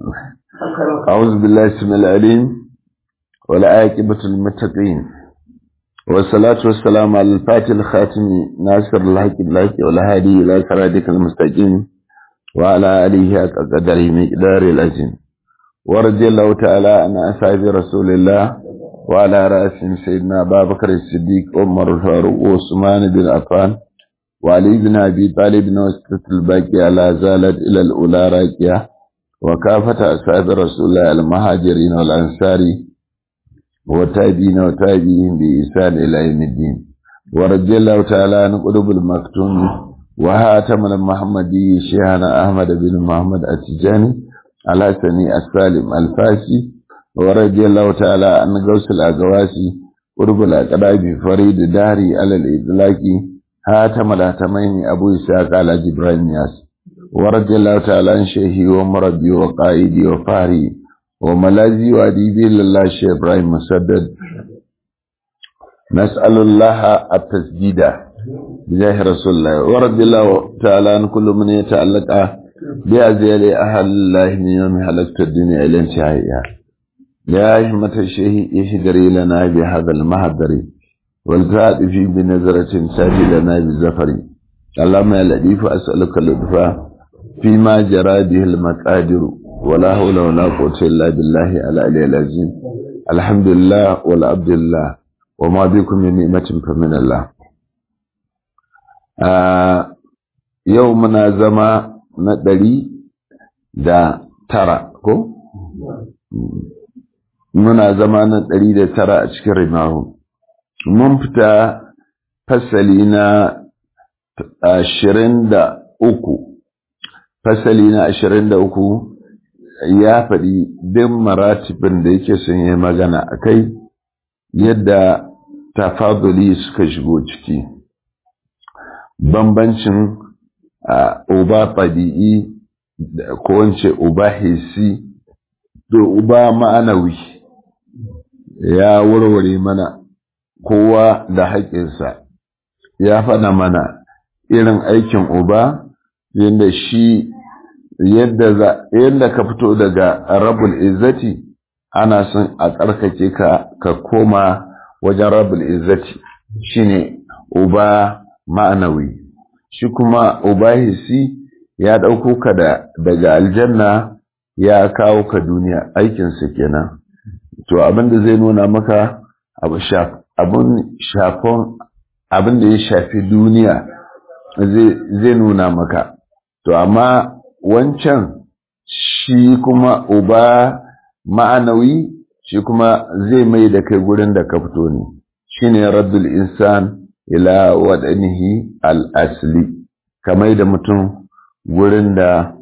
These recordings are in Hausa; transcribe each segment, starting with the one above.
أعوذ بالله السميع العليم والعاقبة للمتقين والصلاة والسلام على الفاتح الخاتم ناصر الحق بالحق والهادي إلى صراطك المستقيم وعلى آله قدره مقدار العظيم ورضي الله تعالى عن أصحاب رسول الله وعلى رأسهم سيدنا أبا بكر الصديق عمر الفاروق وعثمان بن عفان وعلي بن أبي طالب وسطة الباقية لا زالت إلى الأولى راكية وكافة أصحاب رسول الله المهاجرين والأنصار والتابعين وتابعين بإحسان إلى يوم الدين ورضي الله تعالى عن قلوب المكتوم وهاتم المحمدي شيخنا أحمد بن محمد التجاني الحسني السالم الفاسي ورضي الله تعالى عن غوث الأغواسي قرب الأقراب فريد داري على الإطلاق هاتم الهتمين أبو إسحاق على جبرائيل ياس ورضي الله تعالى عن شيخي ومربي وقائدي وفاري وملاذي وأديبي لله الشيخ إبراهيم مسدد نسأل الله التسديد بجاه رسول الله ورضي الله تعالى عن كل من يتعلق بأزيال أهل الله من يوم حلقت الدنيا إلى انتهائها يا همة الشيخ يشدري لنا بهذا المهدر والزاد في بنظرة ساجي لنا بالزفر اللهم يا لطيف أسألك اللطفا فيما جرى به المقادر ولا حول ولا قوة إلا بالله على العلي العظيم الحمد لله والعبد لله وما بكم من نعمة فمن الله آه يومنا زما ندري da tara ko? Muna zama na ɗari da tara a cikin rimahu. Mun fita fasali na ashirin da uku. Fasali na ashirin da uku ya faɗi bin maratibin da yake son yi magana a kai yadda tafaduli suka shigo ciki. Bambancin uba ɗabi'i ko wance uba hisi da uba ma'anawi ya warware mana kowa da haƙinsa ya faɗa mana irin aikin uba yadda shi yadda ka fito daga rabul izzati ana son a tsarkake ka ka koma wajen rabul izzati shine uba ma'anawi shi kuma uba hisi ya ɗauko ka daga aljanna ya kawo ka duniya aikinsa kenan to abin da zai nuna maka abin shafon abin da ya shafi duniya zai nuna maka to amma wancan shi kuma uba ma'anawi shi kuma zai mai da kai gurin da ka fito ne shine raddul insan ila waɗanihi al-asli kamar da mutum gurin da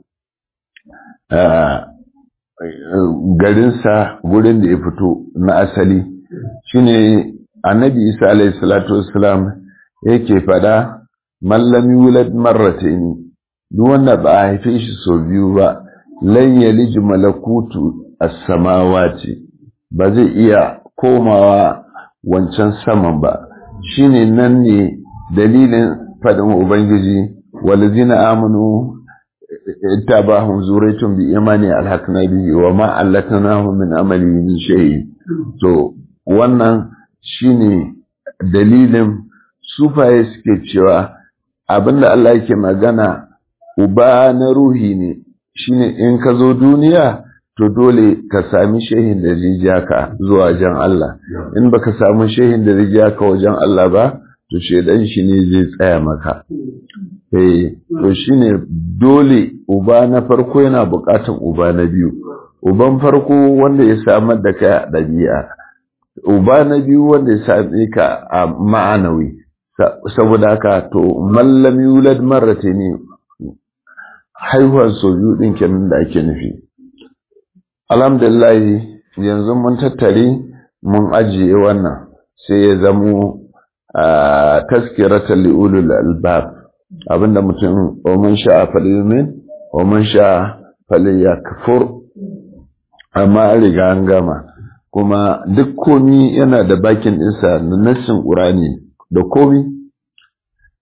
garinsa gurin da ya fito na asali shine annabi isa alayhi salatu wassalam yake fada mallam yulad marratayn duk wanda ba a haife shi sau biyu ba lan yalij malakutu as-samawati ba zai iya komawa wancan saman ba shine nan ne dalilin fadin ubangiji walazina amanu اتبعهم ذريتهم بإيمان ألحقنا به وما علتناه من عمله من شيء to wannan shine dalilin sufaye suke cewa abinda Allah yake magana uba na ruhi ne shine in ka zo duniya to dole ka sami shehin da zai ka zuwa wajen Allah in baka samu shehin da zai ka wajen Allah ba to shedan shi ne zai tsaya maka eh to shine dole uba na farko yana buƙatar uba na biyu uban farko wanda ya samar da kai a ɗabi'a uba na biyu wanda ya same ka a ma'anawi saboda haka to mallam yulad marrata ne haihuwar sau biyu ɗin kenan da ake nufi alhamdulillah yanzu mun tattare mun ajiye wannan sai ya zamo a taskiratar li'ulul albab abinda mutum omen sha falimin omen sha ya kafur amma an riga an gama kuma duk komi yana da bakin ɗinsa na nassin ƙurani da komi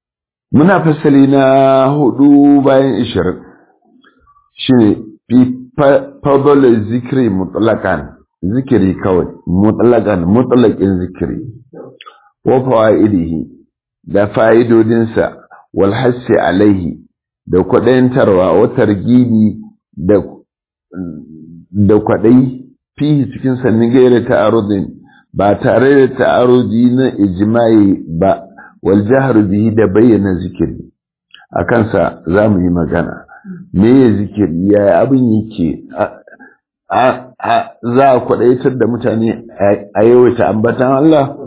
muna fasali na hudu bayan ishirin shi ne fadl zikri mutlaqan zikiri kawai mutlaqan mutlaqin zikiri wa fawaidihi da fa'idodinsa wal hassi alaihi da kwaɗayantarwa wa targibi da da kwaɗayi fihi cikin sannin gaira ta'arudin ba tare da ta'arudi na ijma'i ba wal jahru bihi da bayyana zikiri a kansa za mu yi magana me ya zikiri ya abin yake za a kwaɗaitar da mutane a yawaita ambatan Allah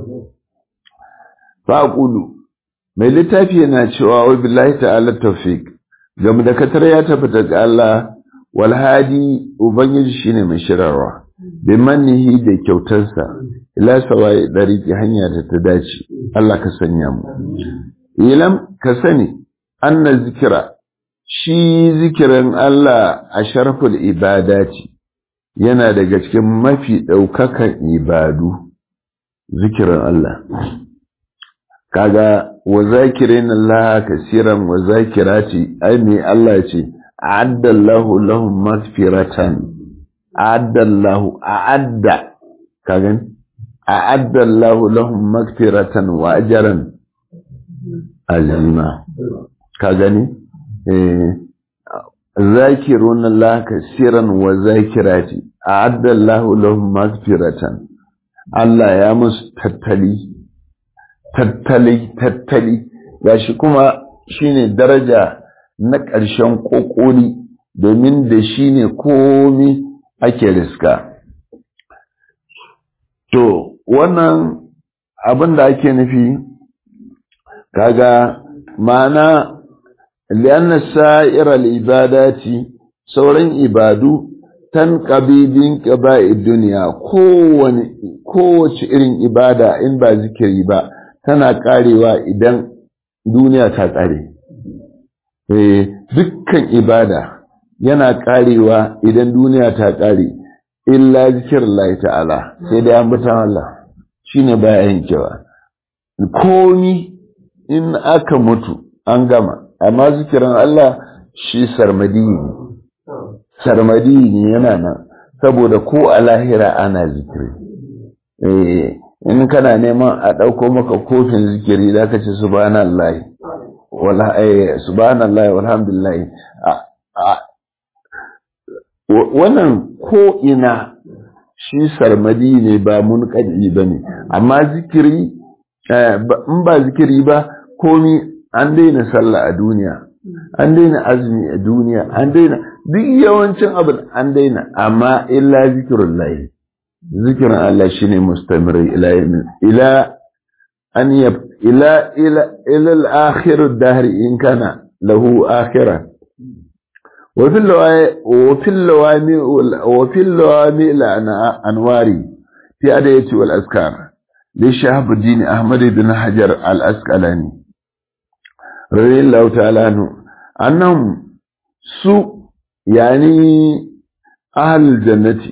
faƙulu mai littafi yana cewa wa billahi ta'ala tawfiq game da katar ya tabbata ga Allah wal hadi ubangiji shine mai shirarwa bi mannihi da kyautarsa ila sawai dariki hanya da ta dace Allah ka sanya mu ilam ka sani anna zikira shi zikirin Allah a sharful ibadati yana daga cikin mafi ɗaukakan ibadu zikirin Allah kaga wa zakirin Allah kasiran wa zakirati ai me Allah ce a'addallahu lahum maghfiratan a'addallahu a'adda kaga a'addallahu lahum maghfiratan wa ajran azima ka gani eh zakirun Allah kasiran wa zakirati a'addallahu lahum maghfiratan Allah ya musu tattali tattali tattali gashi kuma shine daraja na ƙarshen ƙoƙoli domin da shi ne komi ake riska to wannan abin da ake nufi kaga ma'ana lianna sa'irar ibadati sauran ibadu tan ƙabibin ƙaba'id duniya kowace irin ibada in ba zikiri ba tana karewa idan duniya ta kare. dukkan ibada yana karewa idan duniya ta kare, illa zikir Allah ta'ala sai da ambatan Allah shi ne baya yankewa. Komi in aka mutu an gama, amma zikirin Allah shi sarmadi ne, sarmadi ne yana nan, saboda ko a lahira ana zikiri. in kana neman a ɗauko maka kofin zikiri za ka ce subhanallah subhanallah walhamdulillah wannan ko ina shi sarmadi ne ba mun kaji ba ne amma zikiri in ba zikiri ba komi an daina sallah a duniya an daina azumi a duniya an daina duk yawancin abin an daina amma illa zikirun layi zikirin Allah shi ne mustamiri ila an yab ila ila ila al-akhir ad-dahr in kana lahu akhira wa fil wa fil lawami wa fil lawami al-anwari fi adayati wal azkar li shahab ad-din ahmad ibn hajar al-asqalani radiyallahu ta'ala anhu annahum su yani ahlul jannati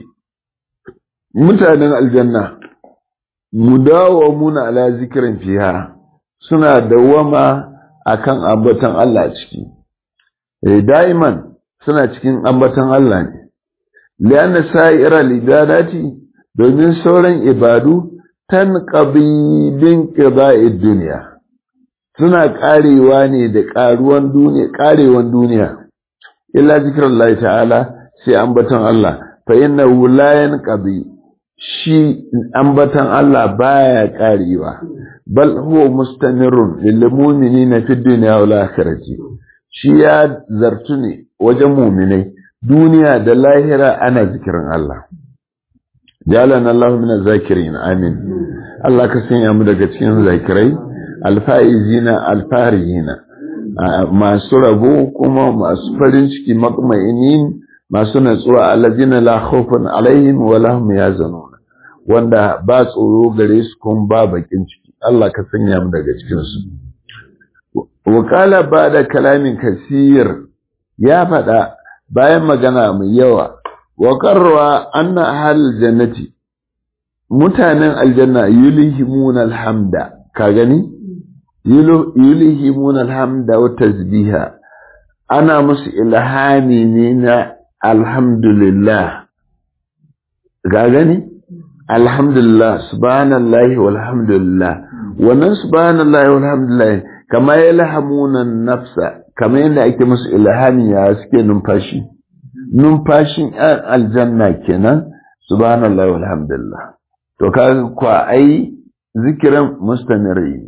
mutanen aljanna mudawamuna ala zikirin fiha suna dawama akan ambatan Allah a ciki eh daiman suna cikin ambatan Allah ne lianna sa'ira libadati domin sauran ibadu tanqabi bin qida'id dunya suna karewa ne da karuwan duniya karewan duniya illa zikrullahi ta'ala sai ambatan Allah fa innahu la yanqabi shi ambatan Allah baya karewa bal huwa mustamirun lil mu'minina fid dunya wal akhirati shi ya zartu ne wajen mu'minai duniya da lahira ana zikirin Allah jalan Allah min zakirin amin Allah ka sanya mu daga cikin zakirai alfaizina alfarihina masu rabo kuma masu farin ciki matmainin masu natsuwa allazina la khawfun alaihim wa lahum yazanun wanda ba tsoro gare su kun ba bakin ciki Allah ka sanya mu daga cikin su wakala ba da kalamin kasir ya faɗa bayan magana mai yawa wa qarra anna ahal jannati mutanen aljanna yulhimuna alhamda ka gani yulhimuna alhamda wa tasbiha ana musu ilhami ne na alhamdulillah ga gani alhamdulillah subhanallahi walhamdulillah wannan subhanallahi walhamdulillah kama ya lahamuna nafsa kama yadda ake musu ilhami ya suke numfashi numfashin aljanna kenan subhanallahi walhamdulillah to ka kwa ai zikiran mustamiri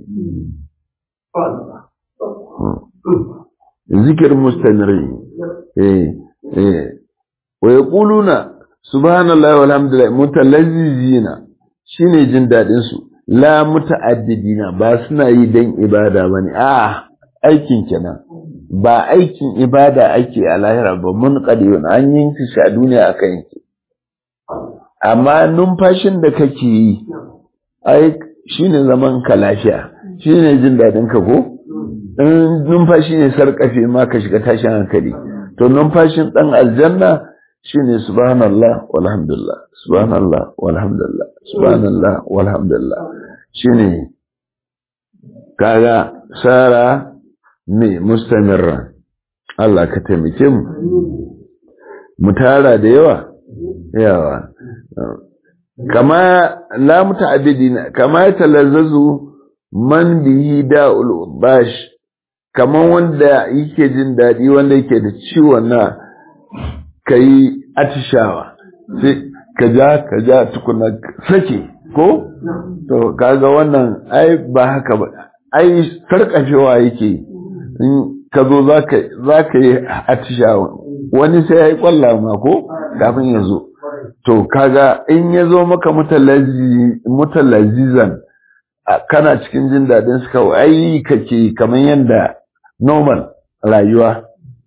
zikir mustamiri eh eh wa yaquluna subhanallahi walhamdulillah mutalazzizina shine jin dadin su la muta'addidina ba suna yi dan ibada bane a aikin kenan ba aikin ibada ake a lahira ba mun qadiyun an yin shi a duniya akan yake amma numfashin da kake yi ai shine zaman ka lafiya shine jin dadin ka ko in numfashi ne sarkafe ma ka shiga tashin hankali to numfashin dan aljanna shine subhanallah walhamdulillah subhanallah walhamdulillah subhanallah walhamdulillah shine kaga sara me mustamirra Allah ka taimake mu mu tara da yawa yawa kama la muta'abbidina kama talazzazu man bihi da'ul bash kaman wanda yake jin dadi wanda yake da ciwon na ka yi atishawa sai ka ja ka ja tukuna sake ko to kaga wannan ai ba haka ba ai sarkafewa yake in ka zo za ka yi atishawa wani sai ya yi kwalla ma ko kafin ya zo to kaga in ya zo maka mutalazizan kana cikin jin daɗin su kawai ai kake kamar yadda normal rayuwa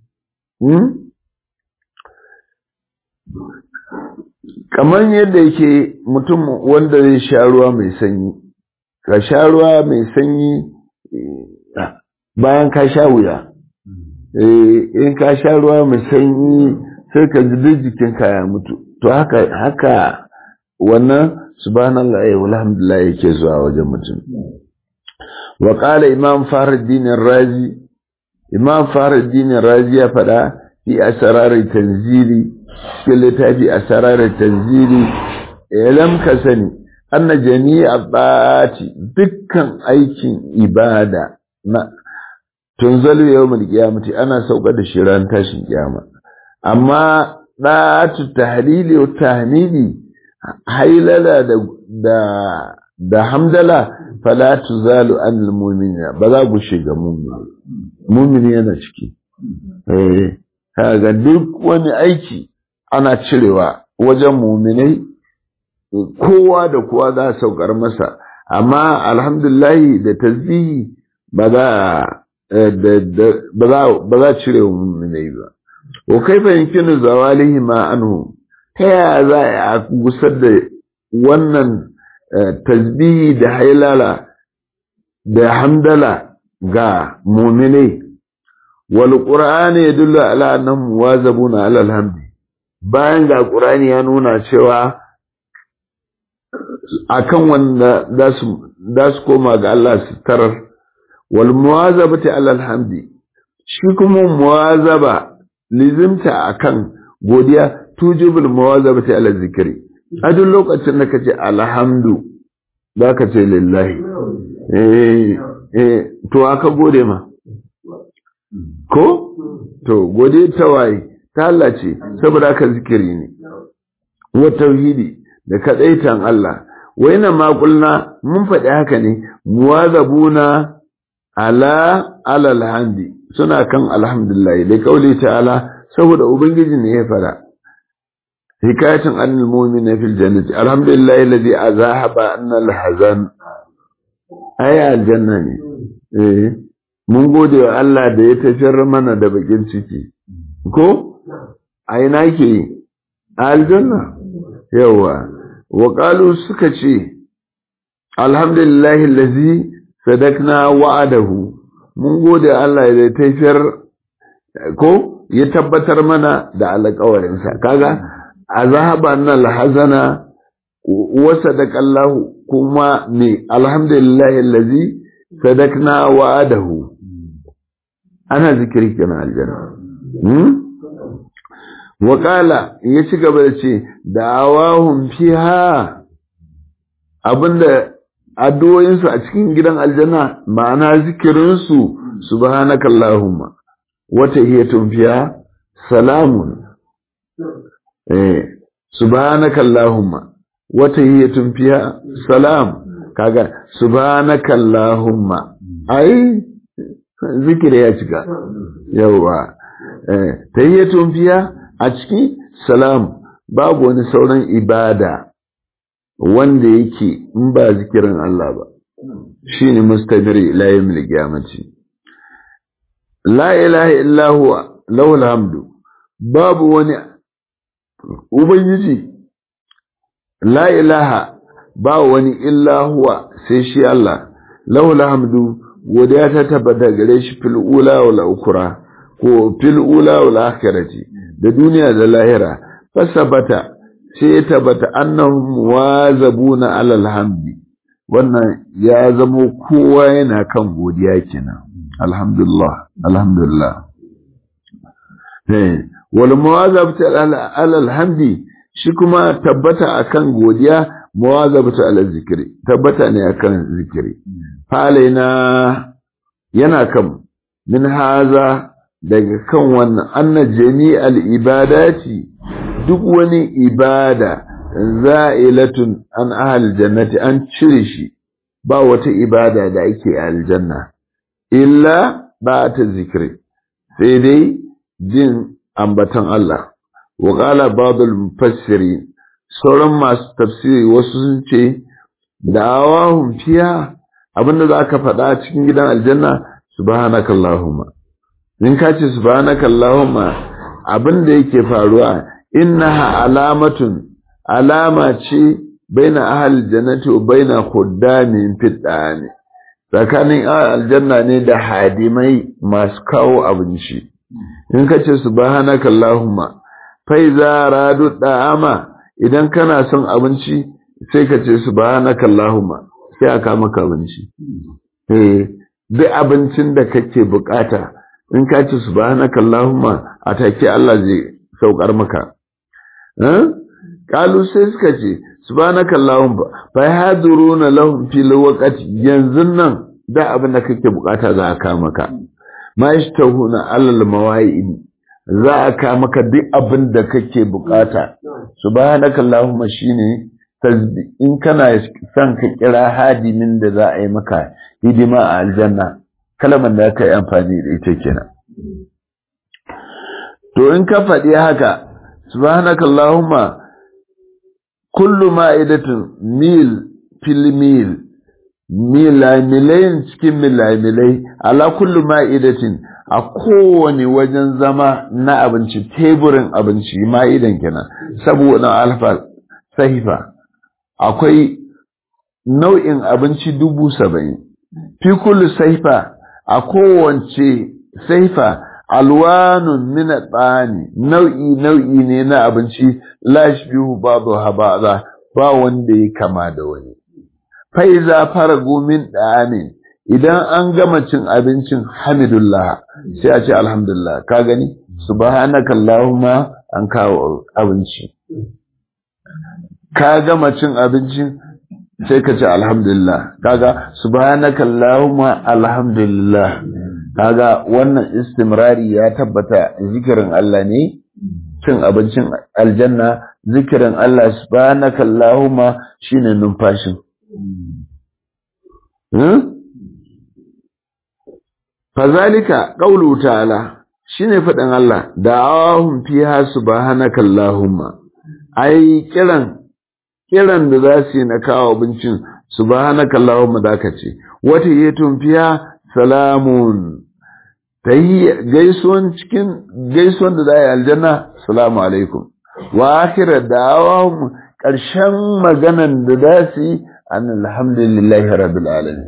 kamar yadda yake mutum wanda zai sha ruwa mai sanyi ka sha ruwa mai sanyi bayan ka sha wuya in ka sha ruwa mai sanyi sai ka ji duk jikinka ya mutu to haka haka wannan subhanallah ya alhamdulillah yake zuwa wajen mutum wa qala imam faruddin razi imam faruddin razi ya faɗa fi asrar tanzili cikin littafi a sararar tanzili ilam ka sani anna jami'a bati dukkan aikin ibada na tunzalu yawmul qiyamati ana sauka da shi ran tashin kiyama amma da'atu tahlili wa tahmidi hailala da da da hamdala fala tuzalu anil mu'minina ba za ku shiga mu'mini mu'mini yana ciki eh kaga duk wani aiki ana cirewa wajen muminai kowa da kowa za a saukar masa amma alhamdulahi da tasbihi ba za cire wa muminai ba wa kai fahimkinu zawalihi ma anhu ta yaya za a gusar da wannan tasbihi da hailala da hamdala ga muminai wal qur'ani yadullu ala annahum muwazabuna ala alhamdi bayan ga ƙurani ya nuna cewa akan wanda za su koma ga Allah su tarar wal muwazabati alal hamdi shi kuma muwazaba lizimta akan godiya tujibul muwazabati alal zikri a duk lokacin da kace alhamdu za ka ce lillahi eh eh to aka gode ma ko to gode ta waye ta Allah ce saboda haka zikiri ne wa tauhidi da kadaitan Allah waina ma kulna mun faɗi haka ne muwazabuna ala alal hamdi suna kan alhamdulillah da kauli ta'ala saboda ubangiji ne ya fara hikayatin annal mu'mina fil jannati alhamdulillah alladhi azahaba annal hazan aya aljanna ne eh mun gode wa Allah da ya tafiyar mana da bakin ciki ko a ina ke yi a aljanna yawa wa suka ce alhamdulillahi lazi sadakna wa'adahu mun gode Allah da tafiyar ko ya tabbatar mana da alƙawarinsa kaga azhaba nan hazana wa sadaqallahu kuma ne alhamdulillahi allazi sadakna wa'adahu ana zikiri kenan aljanna waƙala ya ci gaba da ce da'awahum fiha abinda addu'o'insu a cikin gidan aljanna ma'ana zikirinsu subhanaka allahumma wata hiyatun fiha salamun eh subhanaka allahumma wata hiyatun fiha salam kaga subhanaka allahumma ai zikiri ya cika yawa eh tahiyyatun fiha a ciki salam babu wani sauran ibada wanda yake in ba zikirin Allah ba shine mustabiri ila yawmil qiyamati la ilaha illa huwa lahul hamdu babu wani ubangiji la ilaha ba wani illa huwa sai shi Allah lahul hamdu godiya ta tabbata gare shi fil ula wal ukra ko fil ula wal akhirati da duniya da lahira fasabata sai ya tabbata annahum wazabuna alal hamdi wannan ya zamo kowa yana kan godiya kenan alhamdulillah alhamdulillah eh wal muwazabatu alal hamdi shi kuma tabbata akan godiya muwazabatu alal zikri tabbata ne akan zikiri falaina yana kan min haza daga kan wannan anna jami'al ibadati duk wani ibada za'ilatun an ahal jannati an cire shi ba wata ibada da ake aljanna illa ba ta zikiri sai dai jin ambatan Allah wa qala ba'dul mufassirin sauran masu tafsiri wasu sun ce da'awahum fiha abinda za ka faɗa cikin gidan aljanna subhanakallahumma in ka ce subhanakallahumma abinda yake faruwa innaha alamatun alama ce baina ahal jannati wa baina khuddamin fiddani tsakanin aljanna ne da hadimai masu kawo abinci in ka ce subhanakallahumma fa iza radu da'ama idan kana son abinci sai ka ce subhanakallahumma sai aka maka abinci eh duk abincin da kake bukata in ka ce subhanaka allahumma a take Allah zai saukar maka eh kalu sai suka ce subhanaka allahumma fa haduruna lahum fil waqti yanzu nan da abin da kake bukata za a ka maka ma yashtahuna alal mawa'id za a ka maka duk abin da kake bukata subhanaka allahumma shine in kana son ka kira hadimin da za a yi maka hidima a aljanna kalmar da aka yi amfani da ita kenan to in ka faɗi haka subhanaka allahumma kullu ma'idatin mil fil mil milamilai cikin milamilai ala kullu ma'idatin a kowane wajen zama na abinci teburin abinci ma'idan kenan saboda alfa sahifa akwai nau'in abinci dubu saba'in fi kullu saifa a kowace saifa alwanun mina tsani nau'i nau'i ne na abinci lashbihu babu habaza ba wanda ya kama da wani faiza fara gomin ɗani idan an gama cin abincin hamidullah sai a ce alhamdulillah ka gani subhanaka allahumma an kawo abinci ka gama cin abincin sai ka ce alhamdulillah kaga subhanaka allahumma alhamdulillah kaga wannan istimrari ya tabbata zikirin Allah ne cin abincin aljanna zikirin Allah subhanaka allahumma shine numfashin fazalika qawlu ta'ala shine faɗin Allah da'awahum fiha subhanaka allahumma ai kiran kiran da za su yi na kawo abincin subhanaka allahumma da ka ce wata yatun fiya salamun ta yi gaisuwan cikin gaisuwan da za a yi aljanna salamu alaikum wa akira da'awahum ƙarshen maganan da za su yi an alhamdulillahi rabbil alamin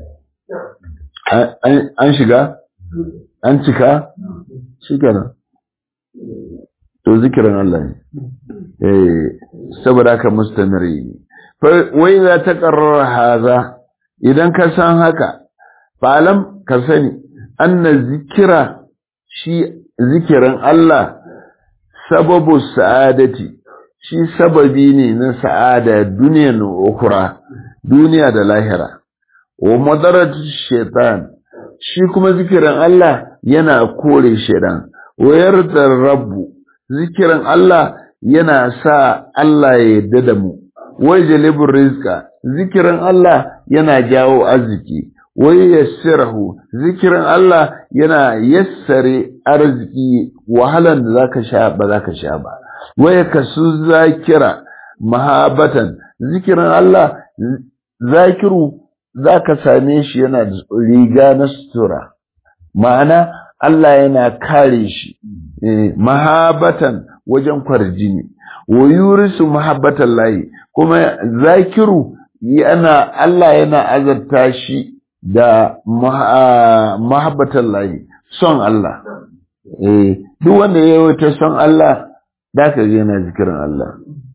an shiga an cika shi kenan to zikirin Allah ne eh saboda haka mustamiri wai za ta qarrar haza idan ka san haka falam ka sani anna zikira shi zikirin Allah sababu sa'adati shi sababi ne na sa'ada duniyar ukura duniya da lahira wa madaratu shaitan shi kuma zikirin Allah yana kore shaitan wa yarda rabbu zikirin Allah yana sa Allah ya yarda da mu wa jalibur rizqa zikirin Allah yana jawo arziki wa yassirahu zikirin Allah yana yassare arziki wahalan da zaka sha ba zaka sha ba wa yakasu zakira mahabatan zikirin Allah zakiru za ka same shi yana da riga na sutura ma'ana Allah yana kare shi mahabatan wajen kwarjini wa yurisu mahabbatan layi kuma zakiru yana Allah yana azarta shi da mahabbatan layi son Allah duk wanda ya yi ta son Allah da ka yana zikirin Allah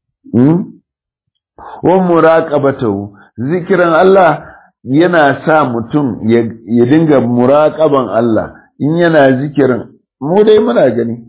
wa muraqabatu zikirin Allah yana sa mutum ya dinga muraƙaban Allah in yana zikirin mu dai muna gani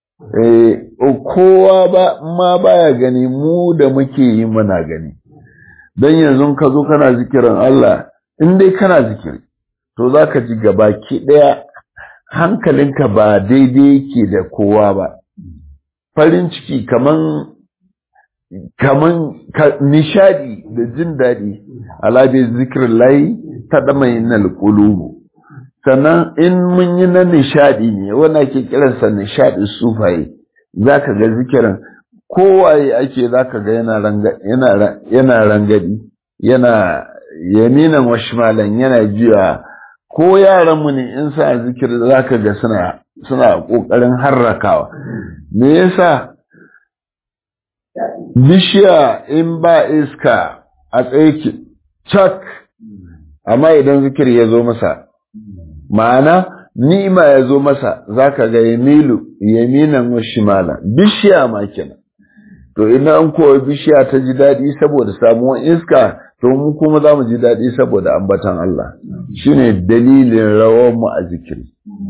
kowa ba ma baya gani mu da muke yi muna gani don yanzu ka zo kana zikirin Allah in dai kana zikiri to za ka ji gabaki ɗaya hankalinka ba daidai yake da kowa ba farin ciki kaman kaman nishadi da jin daɗi alabi zikirin layi ta dama yin qulubu sannan in mun yi na nishadi ne wanda ke kiransa nishadi sufaye za ka ga zikirin kowaye ake za ka ga yana rangadi yana yaminan washmalan yana jiya ko yaranmu ne in sa zikir za ka ga suna suna ƙoƙarin harrakawa me yasa bishiya in ba iska a tsaye cak amma idan zikir ya zo masa ma'ana ni'ima ya zo masa za ka ga yamilu yaminan wa shimala bishiya ma kenan to idan an kowa bishiya ta ji daɗi saboda samuwar iska to mu kuma za mu ji daɗi saboda ambatan Allah shine dalilin rawar mu a zikiri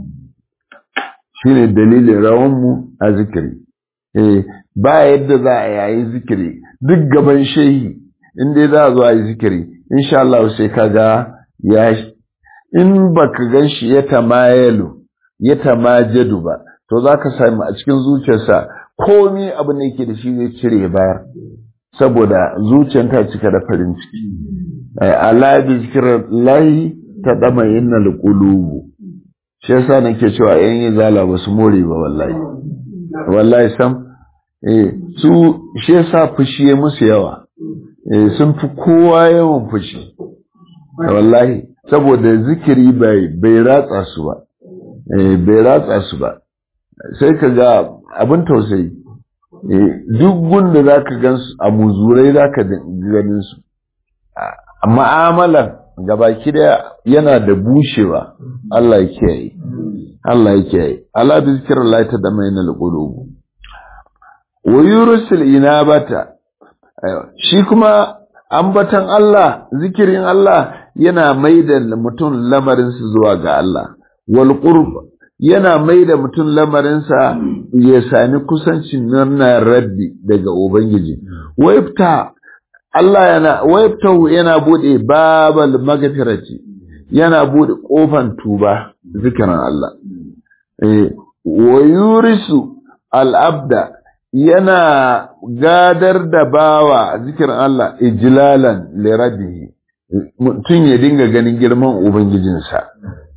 shine dalilin rawar mu a zikiri eh ba yadda za a yayi zikiri duk gaban shehi in dai za a zo a yi zikiri insha Allah sai kaga ya in baka gan shi ya tamayalu ya tamajadu ba to za ka sami a cikin zuciyarsa komi abin da yake da shi zai cire bayar saboda zuciyar ta cika da farin ciki ala bi zikirar lahi ta dama yin qulubu shi yasa nake cewa yan yi zala ba su more ba wallahi wallahi sam eh su shi yasa fushi ya musu yawa eh sun fi kowa yawan fushi wallahi saboda zikiri bai bai ratsa su ba eh bai ratsa su ba sai ka ga abin tausayi duk gunda za ka gan su a muzurai za ka ganin su ma'amalar gabaki daya yana da bushewa Allah ya kiyaye Allah ya kiyaye Allah bi zikirar Allah ta da mai na alqulubu wa yursil inabata shi kuma ambatan Allah zikirin Allah yana maida mutum lamarinsa zuwa ga Allah wal qurb yana maida mutum lamarinsa ya sami kusancin nuna rabbi daga ubangiji waifta Allah yana waiftahu yana bude babal magfirati yana bude kofan tuba zikirin Allah eh wa yurisu al-abda yana gadar da bawa zikirin Allah ijlalan li rabbihi mutum ya dinga ganin girman ubangijinsa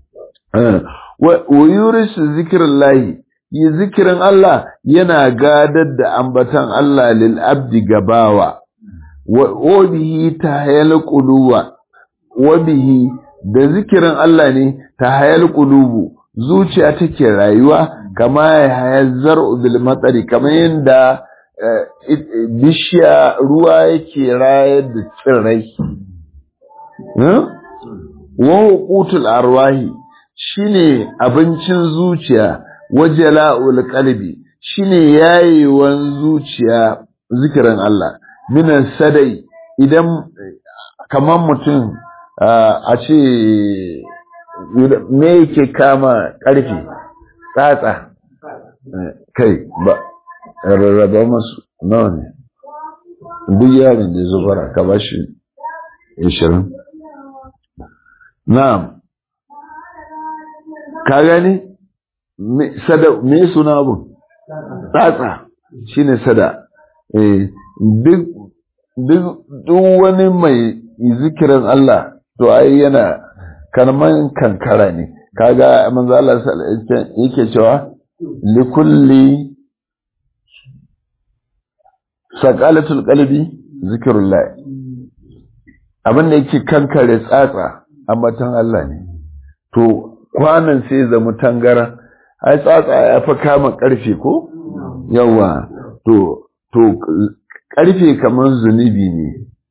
wa yurisu zikirin lahi yi zikirin Allah yana gadar da ambatan Allah lil abdi gabawa wa bihi tahayal quluwa wa bihi da zikirin Allah ne tahayal qulubu zuciya take rayuwa kama ya hayar zar'u bil matsari kamar yadda bishiya ruwa yake rayar da tsirrai wa hukutul arwahi shine abincin zuciya wajala'ul qalbi shine yayewan zuciya zikirin Allah minan sadai idan kamar mutum a ce me yake kama ƙarfi tsatsa kai ba rarraba masu nawa ne duk yaron da ya zo bara ka ba shi ishirin na'am ka gani sada me suna abun tsatsa shine sada eh duk duk wani mai zikirin Allah to ai yana kalman kankara ne kaga manzo Allah yake cewa likulli saqalatul qalbi zikrullah abin da yake kankare tsatsa ambatan Allah ne to kwanan sai zama tangara ai tsatsa ya fi kama karfe ko yawa to to karfe kamar zunubi ne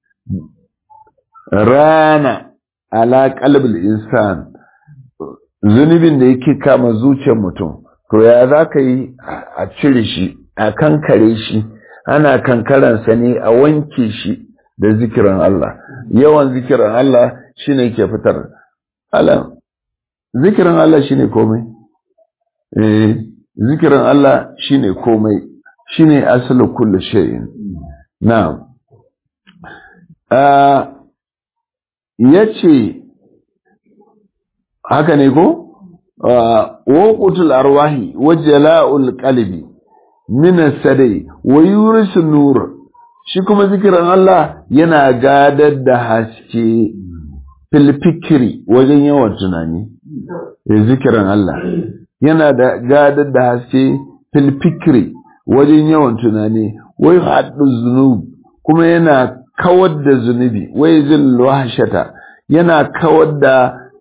rana ala qalbil insan zunubin da yake kama zuciyar mutum to ya za ka yi a cire shi a kankare shi ana kankaransa ne a wanke shi da zikirin Allah yawan zikirin Allah shine ke fitar alam zikirin Allah shine komai eh zikirin Allah shine komai shine asalu kulli shay'in na'am ah yace haka ne ko waqutul arwahi wa jala'ul qalbi min as-sadai wa yurisu nur shi kuma zikirin Allah yana gadar da haske fil fikri wajen yawan tunani zikirin Allah yana da gadar da haske fil fikri wajen yawan tunani wai haddu zunub kuma yana kawar da zunubi wai zil wahshata yana kawar da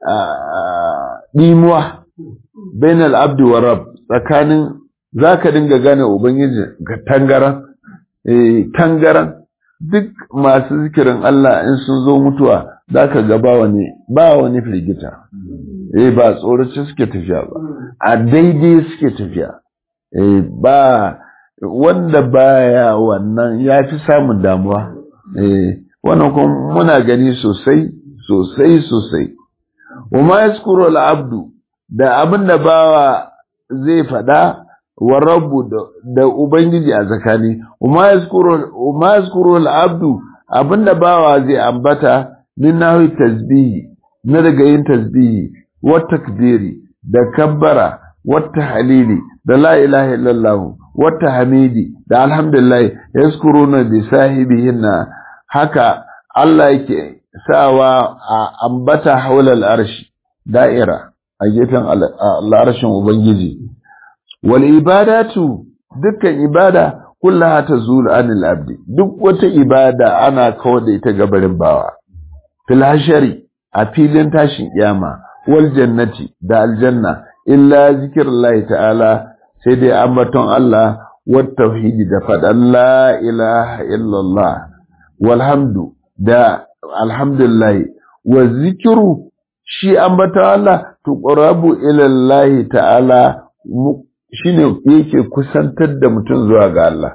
dimuwa bainal abdi wa rab tsakanin zaka dinga gane ubangiji ga tangaran eh tangaran duk masu zikirin Allah in sun zo mutuwa zaka ga ba wani ba wani firgita eh ba tsorace suke tafiya ba a daidai suke tafiya eh ba wanda baya wannan ya fi samun damuwa eh wannan kuma muna gani sosai sosai sosai wa ma yaskuru al-abdu da abin da bawa zai fada wa rabbu da ubangiji a zakani wa ma yaskuru al-abdu abin da bawa zai ambata min nahi tasbihi na daga yin tasbihi wa takbiri da kabbara wa tahlili da la ilaha illallah wa tahmidi da alhamdulillah yaskuruna bi sahibihinna haka Allah yake sawa a ambata haulal arshi da'ira a gefen al'arshin ubangiji wal ibadatu dukkan ibada kullaha tazulu anil abdi duk wata ibada ana kawar da ita gabarin bawa fil hashari a filin tashin kiyama wal jannati da aljanna illa zikrullahi ta'ala sai dai ambaton Allah wat tauhidi da faɗan la ilaha illallah walhamdu da alhamdulillah wa zikiru shi ambata Allah tuqrabu ila Allah ta'ala shine yake kusantar da mutum zuwa ga Allah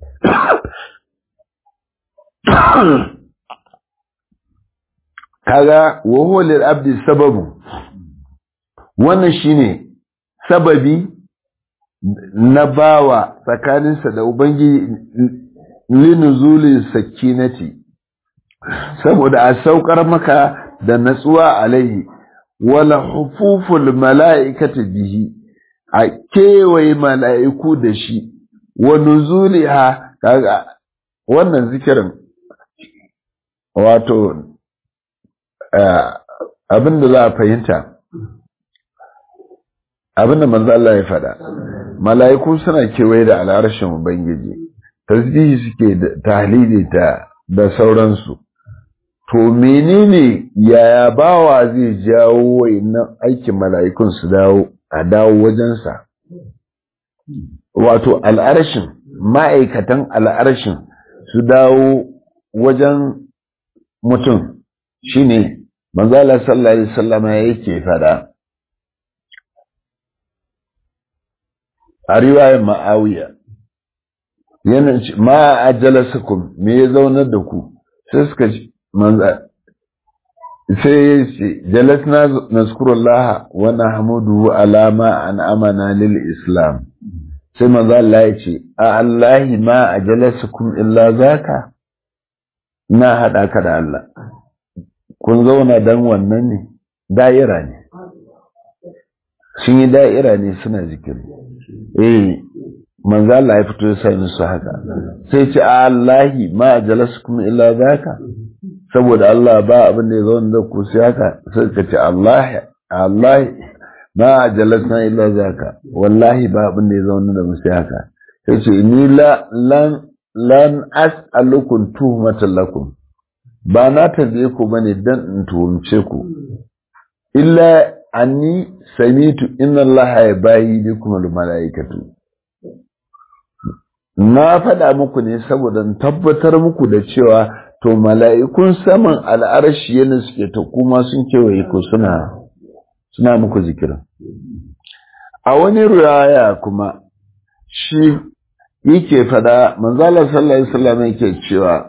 kaga wa huwa lil abdi sababu wannan shine sababi na bawa tsakaninsa da ubangiji linuzuli sakinati saboda a saukar maka da natsuwa alaihi wala hufuful mala'ikati bihi a kewaye mala'iku da shi wa nuzuliha kaga wannan zikirin wato abin da za a fahimta abin da manzo Allah ya faɗa mala'iku suna kewaye da al'arshin ubangiji tasbihi suke da tahlili ta da sauransu to menene yaya bawa zai jawo wayannan aikin mala'ikun su dawo a dawo wajensa wato al'arshin ma'aikatan al'arshin su dawo wajen mutum shine manzala sallallahu alaihi wasallama yake fada a riwayar ma'awiya yana ma ajalasukum me ya zaunar da ku sai suka ce manza sai ya ce jalasna nazkurullah wa nahmudu ala ma an amana lil islam sai manzo Allah ya ce a Allahi ma ajalasukum illa zaka na hada ka da Allah kun zauna dan wannan ne da'ira ne sun yi da'ira ne suna zikiri eh manzo Allah ya fito ya sai musu haka sai ce a Allahi ma ajalasukum illa zaka saboda Allah ba abin da ya zauna da ku sai haka sai ka ce Allah Allah ma jalasna illa zaka wallahi ba abin da ya zauna da mu sai haka sai ce ni la lan lan as'alukum tuhmatan lakum ba na tabe ku bane dan in tuhumce ku illa anni samitu inna allaha yabayi bikum al malaikatu na faɗa muku ne saboda in tabbatar muku da cewa to mala'ikun saman al'arshi yana suke ta kuma sun kewaye ku suna suna muku zikirin a wani ruwaya kuma shi yake fada manzala sallallahu alaihi wasallam yake cewa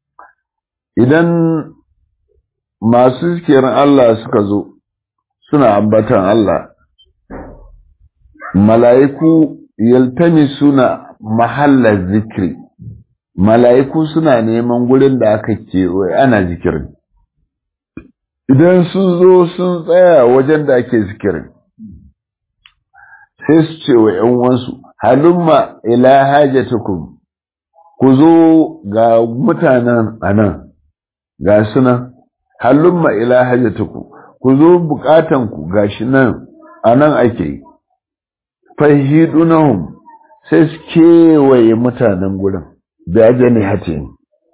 idan masu zikirin Allah suka zo suna ambatan Allah mala'iku yaltami suna mahallar zikiri mala'iku suna neman gurin da aka kewaye ana zikirin idan sun zo sun tsaya wajen da ake zikirin sai su ce wa ‘yan wansu halumma ila hajjatukum ku zo ga mutanen a nan ga sunan halumma ila hajjatukum ku zo bukatanku ga shi nan a nan ake yi fahidunahum sai su kewaye mutanen gurin da ajiyar hatin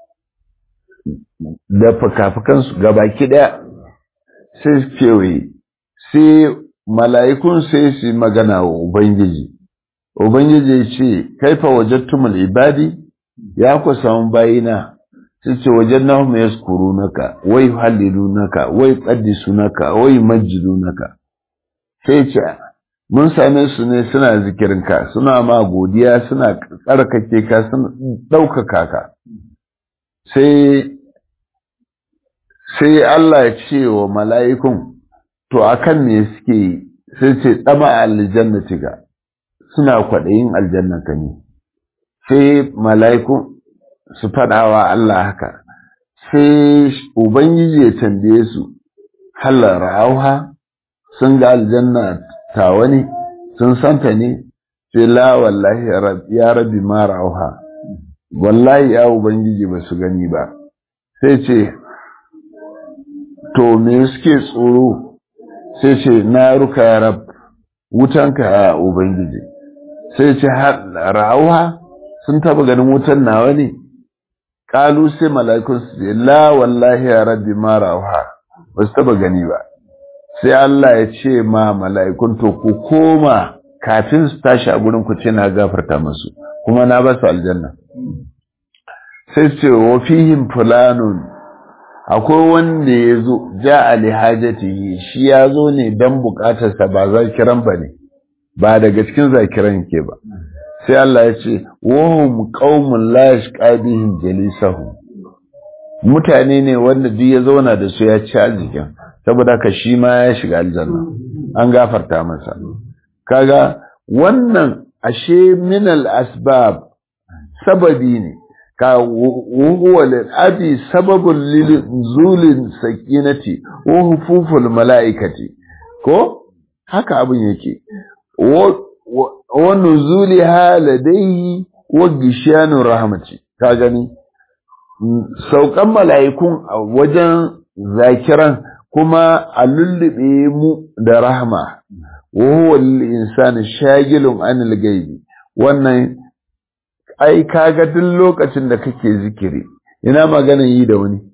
da fuka-fukansu gabaki ɗaya sai su kewaye sai mala'ikun sai su magana wa Ubangiji. Ubangiji ce, Kaifa wajattumul ibadi, ya ku samu bayina, sai ce wajen na ya skuru naka, wai hallilu naka, wai ƙaddisu naka, wai majidu naka. Sai ce, Mun same su ne suna zikirinka, suna ma godiya, suna tsarkake ka, suna ɗaukaka ka. Sai sai Allah ya ce wa mala'ikun, To, a kan me suke sai ce ɗama aljannati ga, suna kwaɗayin aljannaka ne, sai mala'ikun su faɗawa Allah haka, sai Ubangiji ya tambaye su, halar auha, sun ga aljanna tawa ne, sun santa ne, sai la wallahi ya rabi mara auha, wallahi ya Ubangiji ba su gani ba, sai ce, to me suke tsoro sai ce na ruka ya rab wutanka a ubangiji sai ce ra'auha sun taba ganin wutan nawa ne kalu sai mala'ikun su ce la wallahi ya rabbi ma ra'auha ba su taba gani ba sai Allah ya ce ma mala'ikun to ku koma kafin su tashi a gurin ku ce na gafarta musu kuma na ba su aljanna sai ce wa fihim fulanun akwai wanda ya zo ja ali hajatihi shi ya zo ne don bukatarsa ba zakiran ba ne ba daga cikin zakiran ke ba sai Allah ya ce wahum qaumun la yashqabihim jalisahu mutane ne wanda duk ya zauna da su ya ci arzikin saboda ka shi ma ya shiga aljanna an gafarta masa kaga wannan ashe minal asbab sababi ne ka wuhuwa lil'abi sababin zulin sakinati wa hufuful mala'ikati ko haka abin yake wa nuzuli haladaihi wa gishiyanu rahmati ka gani saukan mala'ikun a wajen zakiran kuma a lullube mu da rahma wa huwa lil insani shagilun anil gaibi wannan ai kaga duk lokacin da kake zikiri ina maganan yi da wani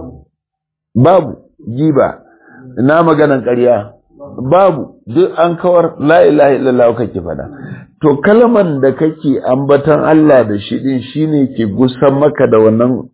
babu giba ina maganan ƙarya babu duk an kawar la ilaha illallah kake fada to kalman da kake ambatan Allah da shi din shine ke gusan maka da wannan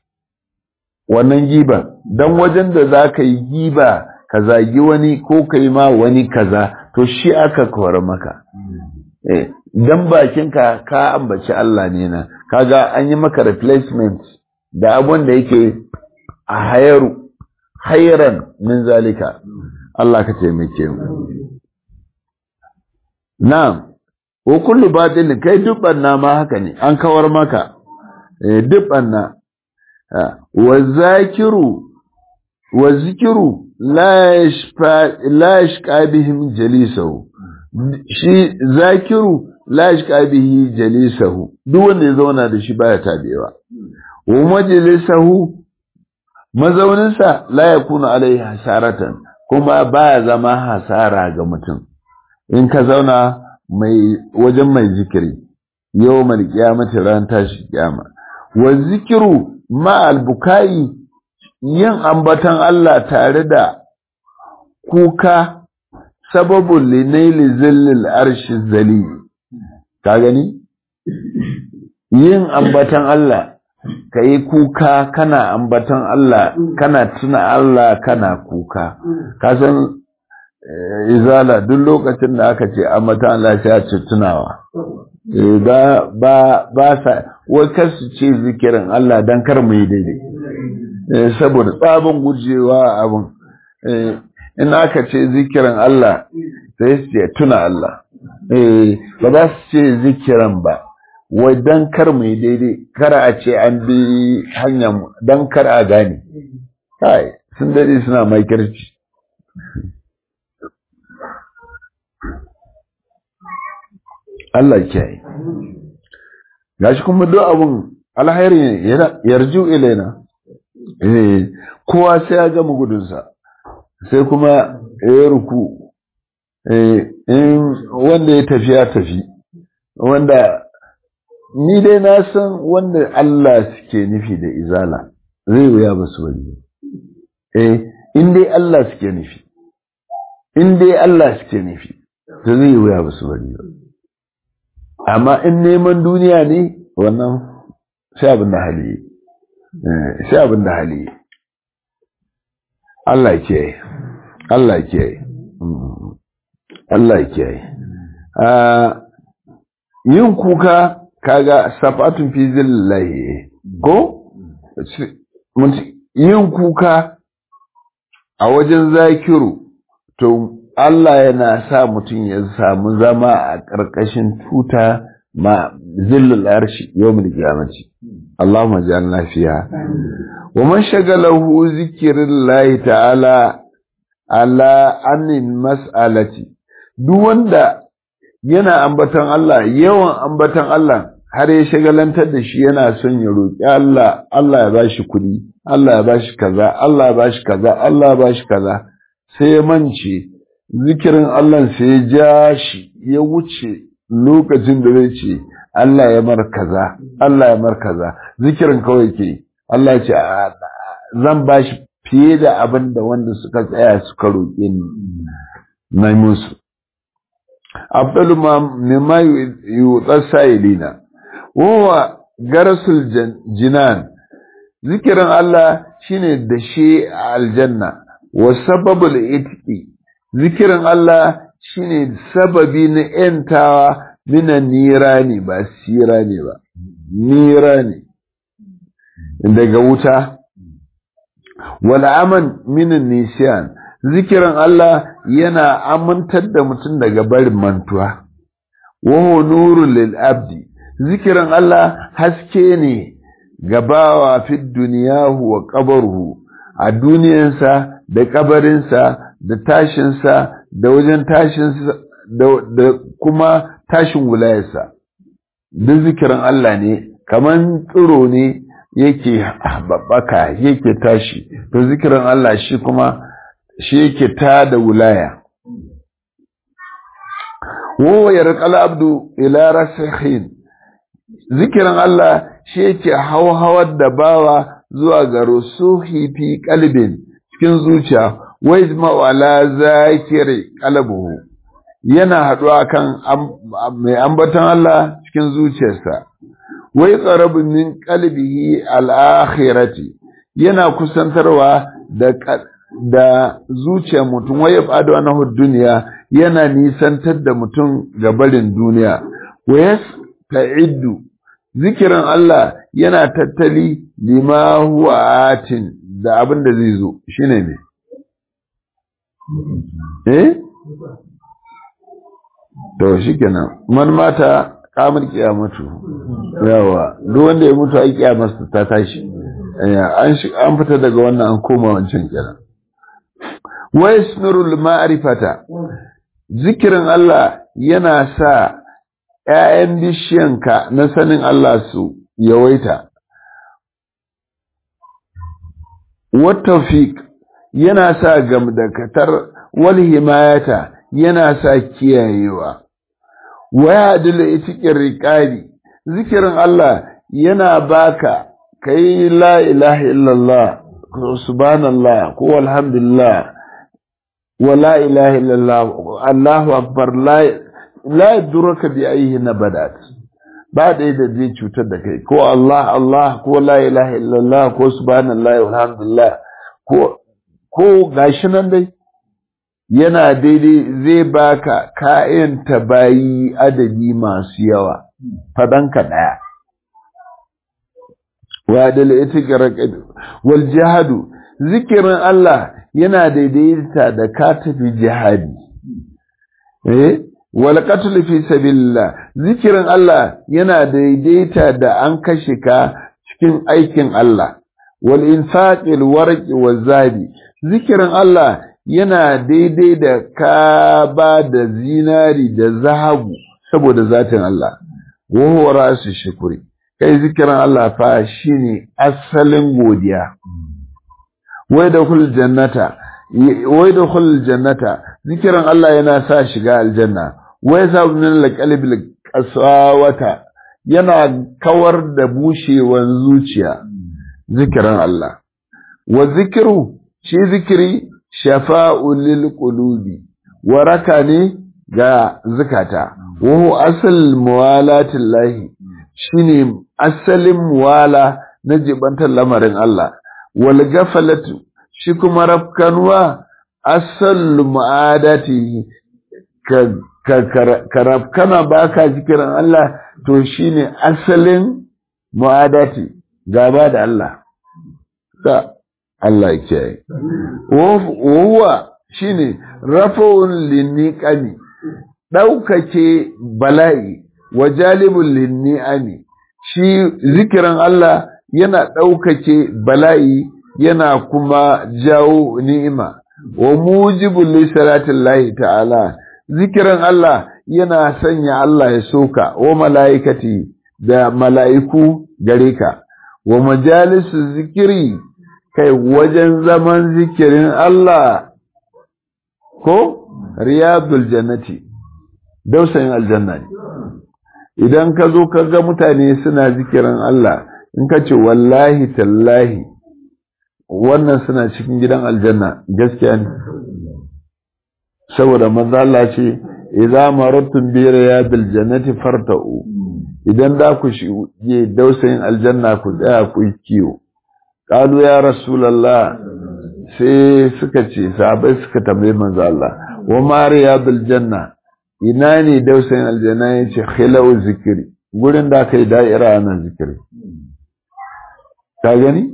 wannan giba dan wajen da zaka yi giba ka zagi wani ko kai ma wani kaza to shi aka kawar maka eh dan bakinka ka ambaci Allah ne na kaga an yi maka replacement da abun da yake a hayaru hayran min zalika Allah ka taimake mu na'am wa kullu batil kai duk banna ma haka ne an kawar maka eh duk banna wa zakiru wa zikiru la yashfa la yashqa bihim jalisahu shi zakiru la yashqa bihi jalisahu duk wanda ya zauna da shi baya tabewa wa majlisahu mazauninsa la yakunu alaihi hasaratan kuma baya zama hasara ga mutum in ka zauna mai wajen mai zikiri yau mal kiyamati ran tashi kiyama wa zikiru ma albukai yin ambatan Allah tare da kuka sababun linaili zillil arshi zali ka gani yin ambatan Allah ka yi kuka kana ambatan Allah kana tuna Allah kana kuka ka san izala duk lokacin da aka ce ambatan Allah sai a ce tunawa ba ba ba sa wai kar su ce zikirin Allah dan kar mu yi daidai saboda tsabin gujewa abin in aka ce zikirin Allah sai su ce tuna Allah ba za su ce zikiran ba wai dan kar mu yi daidai kar a ce an bi hanyar mu dan kar a gane kai sun dade suna makirci Allah kiyaye gashi kuma duk abun alhairi yarju ilaina eh kowa sai ya gama gudunsa sai kuma ya ruku eh in wanda ya tafi ya tafi wanda ni dai na san wanda Allah suke nufi da izala zai wuya ba su wani eh in dai Allah suke nufi in dai Allah suke nufi to zai wuya ba su wani amma in neman duniya ne wannan sai abin da hali sai abin da hali Allah ke Allah ke Allah ke yin kuka kaga safatun fi zillahi ko yin kuka a wajen zakiru to Allah yana sa mutum ya samu zama a ƙarƙashin tuta ma zillul arshi yawmul qiyamati Allahumma ja'alna fiha wa man shagalahu zikrillahi ta'ala ala anin mas'alati duk wanda yana ambaton Allah yawan ambaton Allah har ya shagalantar da shi yana son ya roƙi Allah Allah ya bashi kuɗi Allah ya bashi kaza Allah ya bashi kaza Allah ya bashi kaza sai ya mance zikirin Allah sai ya ja shi ya wuce lokacin da zai ce Allah ya mar kaza Allah ya mar kaza zikirin kawai ke Allah ya ce zan bashi fiye da abin da wanda suka tsaya suka roƙe ni na musu afdalu ma mimma yutsar sa'ilina wa garasul jinan zikirin Allah shine da shi a aljanna wa sababul itqi zikirin Allah shine sababi na ‘yantawa minan nira ne ba sira ne ba, nira ne daga wuta. Wal'aman minan nisiyan, zikirin Allah yana amintar da mutum daga barin mantuwa. Waho nurun lil'abdi, zikirin Allah haske ne gabawa fi duniyahu wa ƙabarhu a duniyansa da ƙabarinsa da tashinsa da wajen tashinsa da kuma tashin wulayarsa duk zikirin Allah ne kaman tsiro ne yake babbaka yake tashi to zikirin Allah shi kuma shi yake ta da wulaya wa yarqal abdu ila rasikhin zikirin Allah shi yake hawhawar da bawa zuwa ga rusuhi fi qalbin cikin zuciya wa yajma'u ala zakiri qalbuhu yana haduwa kan mai ambaton Allah cikin zuciyarsa wai qarabu min qalbihi al-akhirati yana kusantarwa da da zuciyar mutum wai yafadu anahu duniya yana nisantar da mutum ga barin duniya wa yasta'iddu zikirin Allah yana tattali lima huwa atin da abin da zai zo shine ne eh to shikenan man mata kamar kiyamatu yawa duk wanda ya mutu ai kiyamarsa ta tashi an an fita daga wannan an koma wancan kenan wa yasmirul ma'rifata zikirin Allah yana sa ‘ya'yan bishiyanka na sanin Allah su yawaita. Wattafiq yana sa gamdakatar wal himayata yana sa kiyayewa. Waya dila itikin riƙari, zikirin Allah yana baka ka yi la ilaha illallah, subhanallah, ko alhamdulillah, wa la ilaha illallah, Allahu akbar la la yadurruka bi ayyi nabadat ba da da zai cutar da kai ko Allah Allah ko la ilaha illallah ko subhanallahi walhamdulillah ko ko gashi nan dai yana daidai zai baka kayan bayi adadi masu yawa fadanka daya wa dal itiqra wal jihadu zikirin Allah yana daidaita da ka tafi jihadi eh wal qatl fi sabilillah zikirin Allah yana daidaita da an kashe ka cikin aikin Allah wal infaqil warqi wazabi zikirin Allah yana daidai da ka ba da zinari da zahabu saboda zatin Allah wa huwa rasu shukuri kai zikirin Allah fa shine asalin godiya wai da kul jannata wai da kul jannata zikirin Allah yana sa shiga aljanna wai sa min alqalbi qasawata yana kawar da bushewan zuciya zikirin Allah wa zikiru shi zikiri shafa'u lil qulubi waraka ne ga zukata wa huwa asal muwalatillahi shine asalin muwala na jibantar lamarin Allah wal gafalatu shi kuma rafkanwa asal mu'adati ka ka rafkana baka zikirin Allah to shine asalin mu'adati gaba da Allah ka Allah ke Wahuwa shi ne rafa'un linniƙami, ɗaukace bala'i wa jalibin linni'ami, shi zikirin Allah yana ɗaukace bala'i yana kuma jawo ni'ima, wa mujibin lissaratin lahi ta'ala, zikirin Allah yana sanya Allah ya soka wa mala'ikati da mala'iku gare ka, wa majalisu zikiri kai wajen zaman zikirin Allah ko riyadul jannati dausayin aljanna ne idan ka zo ka ga mutane suna zikirin Allah in ka ce wallahi tallahi wannan suna cikin gidan aljanna gaskiya ne saboda manzo Allah ce idza marattum bi riyadil jannati farta'u idan da ku shige dausayin aljanna ku tsaya ku yi kiyo Ƙalu ya Rasulallah sai suka ce, sahabai suka tambayi manzo Allah, wa mariya janna ina ne dausayin aljanna ya ce, khilau zikiri, gurin da aka yi da'ira ana zikiri. Ka gani?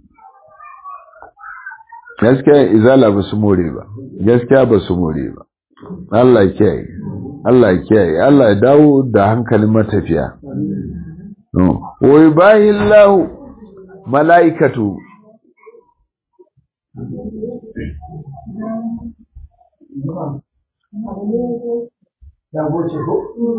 Gaskiya izala ba su more ba, gaskiya ba su more ba. Allah kiyaye, Allah kiyaye, Allah ya dawo da hankalin matafiya. Wai bayin lahu mala'ikatu ya goce ko?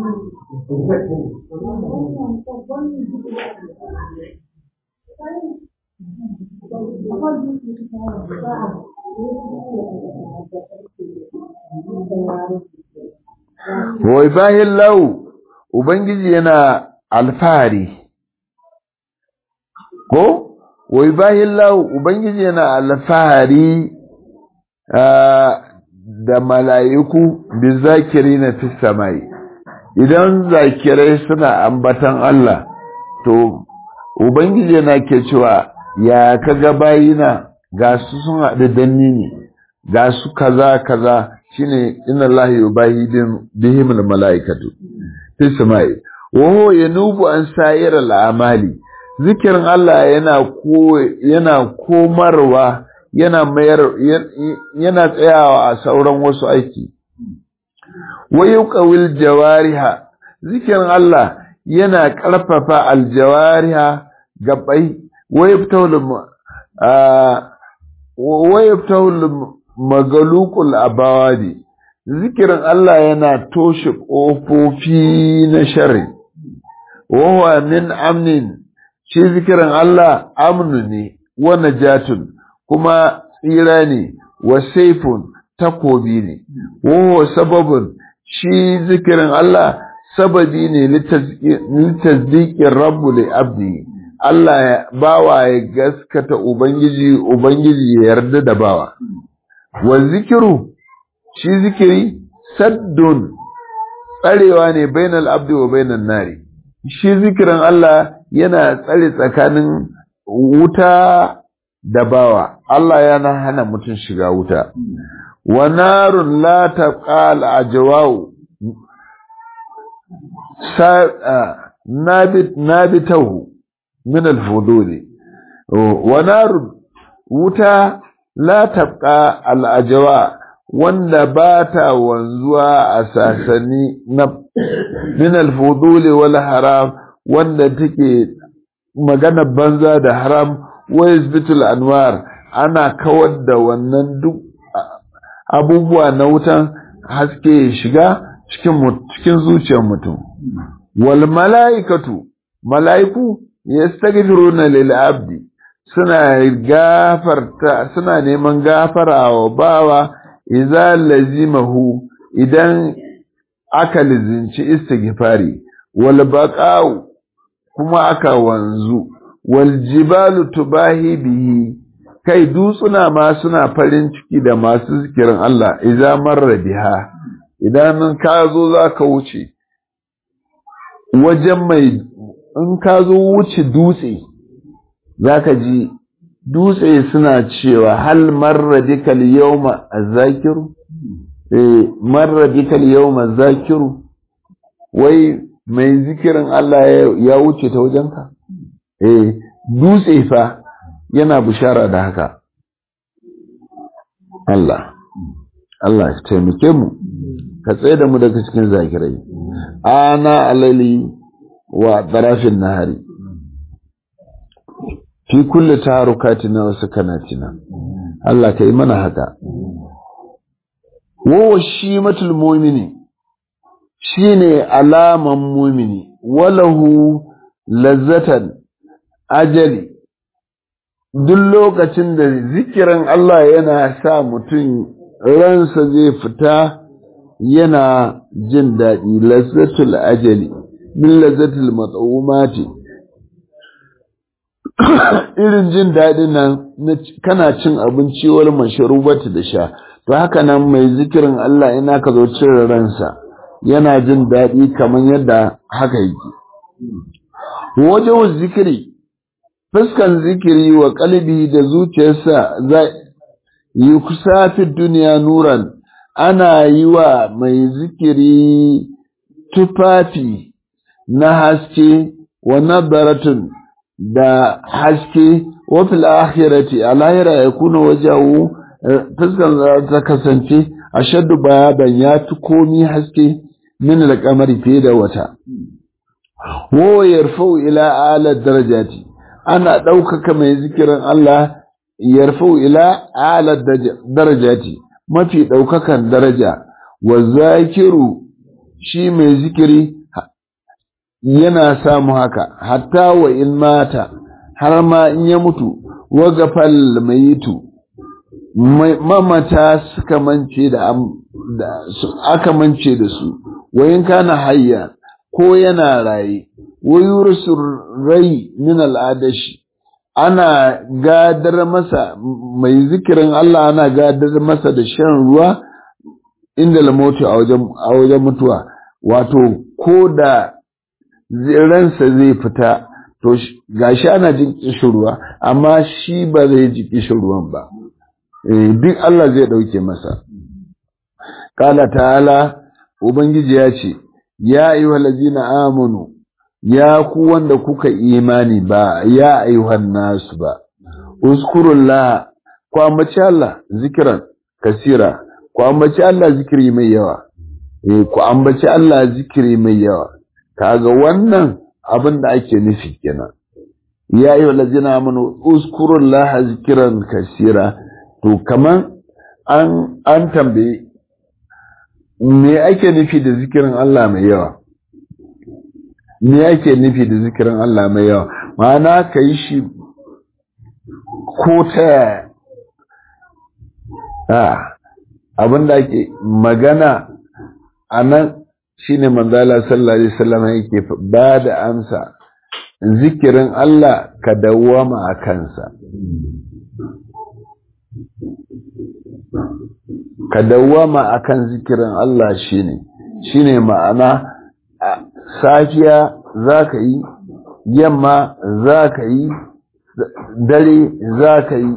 Wai bayan lau, Ubangiji yana alfahari, ko? wai bayan lau Ubangiji yana alfahari da mala'iku bi zakiri na fi samai, idan zakirai suna ambatan Allah, to, Ubangiji yana ke cewa ya kaga bayina ga su sun haɗu danni ne, ga su kaza kaza shine inna Allah yubahi bihimul mala'ikatu fi samai, wa yanubu an sayar al'amali. zikirin Allah yana ko yana komarwa yana mayar yana tsayawa a sauran wasu aiki wa yuqawil jawariha zikirin Allah yana ƙarfafa aljawariha gabai wa yaftawul wa yaftawul magalukul abawadi zikirin Allah yana toshe ƙofofi na shari wa min amnin shi zikirin Allah amnu ne wa najatun kuma tsira ne wa saifun takobi ne wa sababun shi zikirin Allah sababi ne litasdiqin rabbu li abdi Allah ya bawa ya gaskata ubangiji ubangiji ya yarda da bawa wa zikiru shi zikiri saddun tsarewa ne bainal abdi wa bainan nari shi zikirin Allah yana tsare tsakanin wuta da bawa Allah yana hana mutum shiga wuta wa narun la taqal ajwau nabit nabitahu min al-fudul wa narun wuta la tabqa al-ajwa wanda ba ta wanzuwa a sasani na min al-fudul wal haram wanda take magana banza da haram wa yasbitul anwar ana kawar da wannan duk abubuwa na wutan haske shiga cikin cikin zuciyar mutum wal malaikatu malaiku yastaghfiruna lil abdi suna gafarta suna neman gafara wa bawa idza lazimahu idan aka lizinci istighfari wal baqa'u kuma aka wanzu wal jibalu tubahi bihi kai dutsuna ma suna farin ciki da masu zikirin Allah idza marra biha idan ka zo zaka wuce wajen mai in ka zo wuce dutse zaka ji dutse suna cewa hal marra bikal yawma azakiru eh marra bikal yawma azakiru wai mai zikirin Allah ya wuce ta wajenka eh dutse fa yana bishara da haka Allah Allah ya taimake mu ka tsaye da mu daga cikin zakirai ana alali wa tarafin nahari fi kulli taharukatina wa sakanatina Allah ka yi mana haka wa shimatul mu'mini shine alaman mu'mini walahu lazzatan ajali duk lokacin da zikirin Allah yana sa mutum ransa zai fita yana jin daɗi lazzatul ajali min lazzatul matsawumati irin jin daɗin nan kana cin abinci wal masharubati da sha to haka nan mai zikirin Allah ina ka zo cire ransa yana jin daɗi kamar yadda haka yake wajen zikiri fuskan zikiri wa kalbi da zuciyarsa za yi kusa fi duniya nuran ana yi wa mai zikiri tufafi na haske wa nadaratun da haske wa fil akhirati a lahira ya kuna wajahu fuskan za ta kasance a shaddu bayan ya fi komi haske min alƙamari fiye da wata wa yarfau ila ala darajati ana ɗaukaka mai zikirin Allah yarfau ila ala darajati mafi ɗaukakan daraja wa zakiru shi mai zikiri yana samu haka hatta wa in mata har ma in ya mutu wa gafal mayitu mamata suka mance da aka mance da su wa in kana hayya ko yana raye wa yursu rai min al'adashi ana gadar masa mai zikirin Allah ana gadar masa da shan ruwa inda lamotu a wajen mutuwa wato ko da ransa zai fita to gashi ana jin kishin ruwa amma shi ba zai ji kishin ruwan ba duk Allah zai ɗauke masa kala ta'ala ubangiji ya ce ya ayyuhal ladzina amanu ya ku wanda kuka imani ba ya ayyuhan nasu ba uskurullah ku ambaci Allah zikiran kasira ku ambaci Allah zikiri mai yawa eh ku ambaci Allah zikiri mai yawa kaga wannan abin da ake nufi kenan ya yi wa lazina amanu uskurullaha zikiran kasira to kaman an an tambaye me ake nufi da zikirin Allah mai yawa me ake nufi da zikirin Allah mai yawa ma'ana ka yi shi ko ta yaya abin da ake magana a nan shi ne manzala sallallahu alaihi wasallam yake ba da amsa zikirin Allah ka dawwama a kansa ka dawwama akan zikirin Allah shine shine ma'ana safiya zaka yi yamma zaka yi dare zaka yi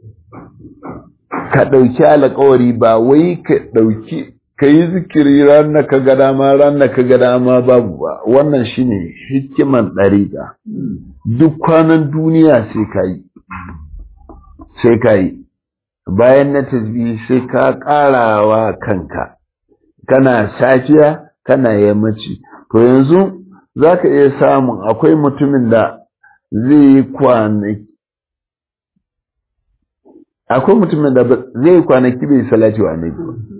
ka ɗauki alƙawari ba wai ka ɗauki ka yi zikiri ranar ka ga dama ranar ka ga dama babu ba wannan shine hikiman ɗariƙa duk kwanan duniya sai ka yi sai ka yi bayan na tasbihi sai ka ƙarawa kanka kana safiya kana yammaci to yanzu za ka iya samun akwai mutumin da zai yi kwanaki akwai mutumin da zai yi kwanaki bai salati wa annabi